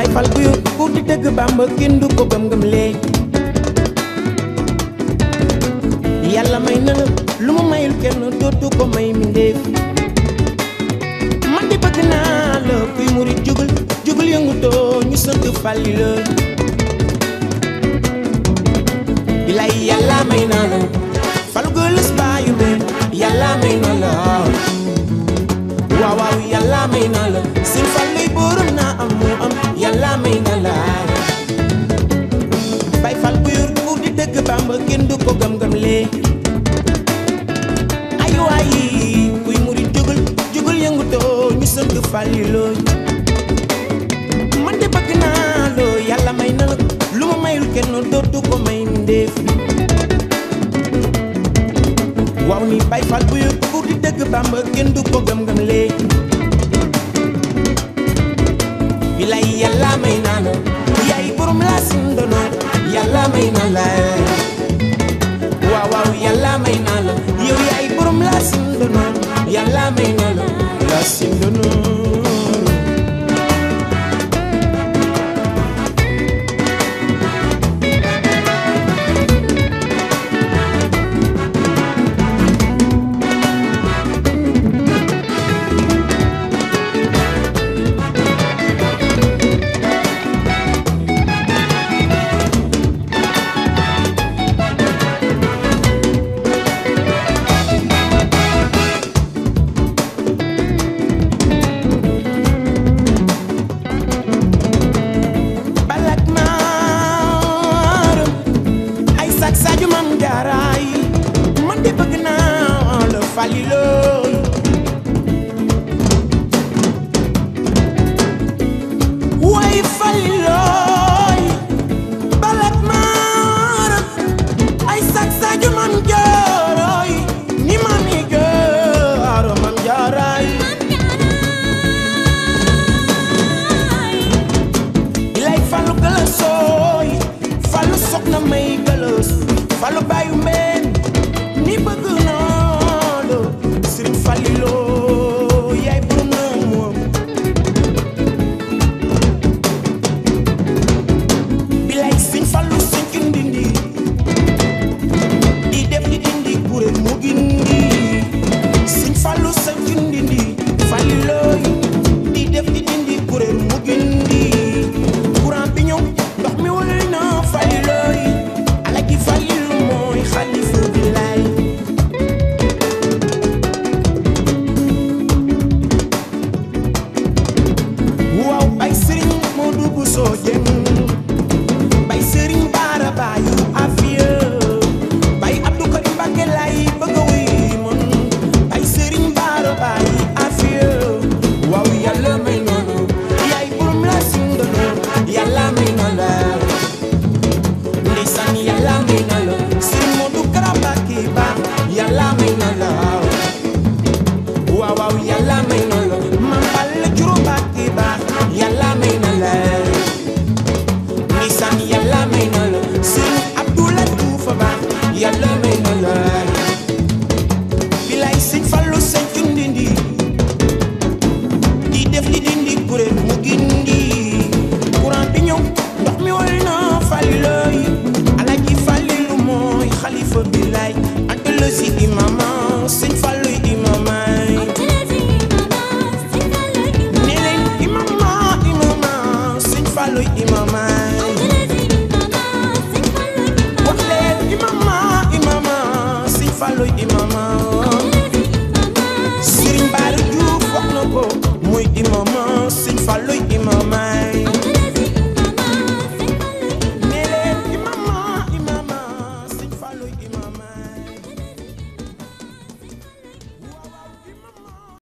bay fal bu yor ku di dëgg bàmba kenn du ko gëm-gëm lee yàlla may na la lu mu mayul kenn dootu ko may mindéef man di bëgg naa la kuy murit jugul jugul yëngutoo ñu sant fàlli la bilay yàlla may na la fal gëlës baayu meen yàlla may na la waaw waaw yàlla may na la sin falluy borom naa am mu am yàlla may na la bay fal bu yor buur di dëgg bàmba kenn du ko gëm-gëm lee ay waay kuy murit jugul jugul yëngutoo ñu sant fàlli looy man de bëgg naa loo yàlla may na la lu ma mayul kenn dootu ko may ndéef waaw ni bay fal bu yor buur di dëgg bàmba kenn du ko gëm-gëm lee bilay yàlla may naa la yaay borom laa sindono yàlla may naa la waaw waaw yàlla may naa la yow yaay borom laa sindono yàlla may naa la laa sindono balak maaram ay sak saaju mam jaaraay man de bëgg naa la fali lool way fali looy balak maaram ay sak saaju mam jaaraay ni mami jaaro mam jaaraay ilay falu gëlësooy falu soxna may gëlës falu bàyyu mbeen ni bëgg naa la sëriñ faliloo yaay borom na moom bilay sëñ falu sëñ ki ndindi di def di dindi kuréel mu gindi sëñ falu sëñ ki ndindi falilooy di def di dindi kuréel mu gindi courant bi ñëw ndox mi wal na falilooy alaji falilu mooy xalifa bi lay waaw bay sëriñ moo dugg soo jëm bay sëriñ baara baayu afiya bay abdou karim mbàkke lay bëgg a wuy mon bay sëriñ baara baayu afiya waaw yàlla may noonu yaay borom la sindono yàlla may na la ndeysaan yàlla may na la sëriñ Moodu Kara Mbàkke ba yàlla may na la waaw waaw yàlla may na la mam Balla Juro Mbàkke ba yàlla may na la ndeysaan yàlla may na la sëriñ Abdoulaye Diouf ba yàlla may na la bilay sëñ Fallu sëñ Cundindi di def di dindi kuréel mu gindi courant bi ñëw ndox mi wal na falilooy alaji falilu mooy xalifa bi lay ante la si imama sëñ Fallu imamay ne leen imama imama sëñ Fallu imamay wax leen imama imama sëñ Fallu imamay